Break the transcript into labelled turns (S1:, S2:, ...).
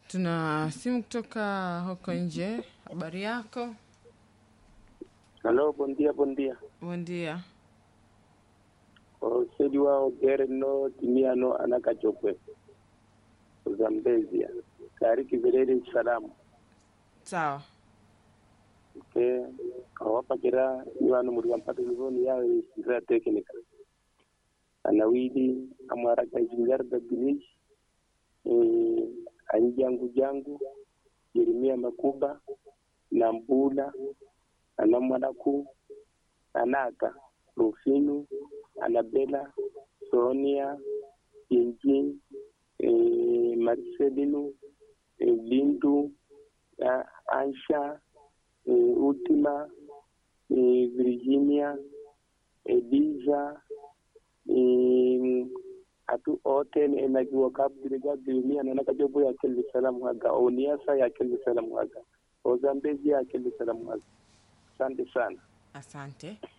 S1: Tuna simu kutoka huko nje. Habari yako?
S2: Halo, bom dia, bom dia.
S1: Bom dia.
S2: Osedi wao gere no timia no anaka chokwe. Zambezia. Kari kivelele salamu.
S1: Sawa.
S2: Ke awapa kira iwanu muri wampata livoni yao isira teknika. Anawidi amara kajingar da bilish. Eh, anjangu jangu. Yeremia Makuba. Nambula. Anamwadaku. Anaka. Rufinu. Anabela. Sonia. Jinjin. Eh, Marcelino. Eh, Lindu. Ah, Ansha. eh, Ultima, eh, Virginia, Eliza, eh, atu ote ni enagiwa kabdiri gabdiri ni anana kajobo ya kelli salamu haga oniasa ya kelli salamu haga ozambezi ya kelli salamu haga asante sana
S1: Asante.